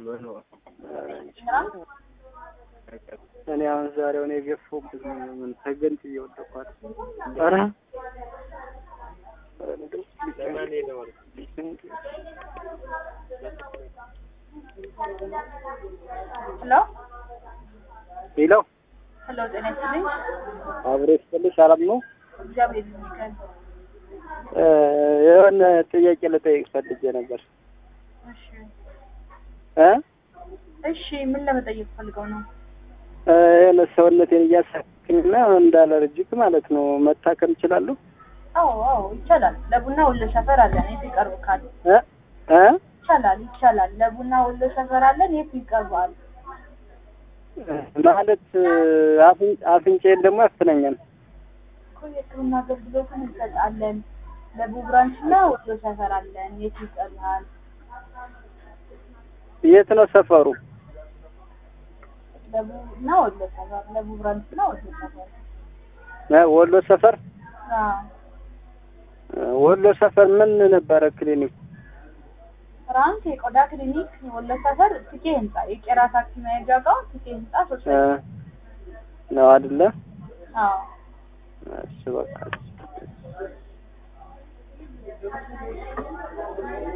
እኔ አሁን ዛሬውን የገፋሁበት ምን ተገንጥ እየወደኳት ኧረ ሄሎ ሄሎ ሄሎ፣ ጤና ይስጥልኝ። አብሬ ስትልሽ ሰላም ነው? እግዚአብሔር ይመስገን። እ የሆነ ጥያቄ ልጠይቅ ፈልጌ ነበር እሺ እ እሺ፣ ምን ለመጠየቅ ፈልገው ነው? እ የሆነ ሰውነቴን እያሳክኝና እንዳለርጅክ ማለት ነው መታከም እችላለሁ? አዎ አዎ፣ ይቻላል። ለቡና ወሎ ሰፈር አለን፣ የት ይቀርብካል? እ እ ይቻላል ይቻላል። ለቡና ወሎ ሰፈር አለን፣ የት ይቀርባል? ማለት አፍን- አፍንጫዬን ደግሞ ያፍነኛል። እኮ የሕክምና አገልግሎትን እንሰጣለን። ለቡ ብራንች እና ወሎ ሰፈር አለን፣ የት ይቀርባል? የት ነው ሰፈሩ? ለቡ እና ወሎ ሰፈር፣ ለቡ ብራንች እና ወሎ ሰፈር። እ ወሎ ሰፈር አዎ እ ወሎ ሰፈር ምን ነበረ ክሊኒክ? ፍራንስ የቆዳ ክሊኒክ ወሎ ሰፈር ትኬ ህንጻ የቄራ ታክሲ መያዣ ጋር ትኬ ህንጻ ሶስት እ ነው አይደለ? አዎ እሺ በቃ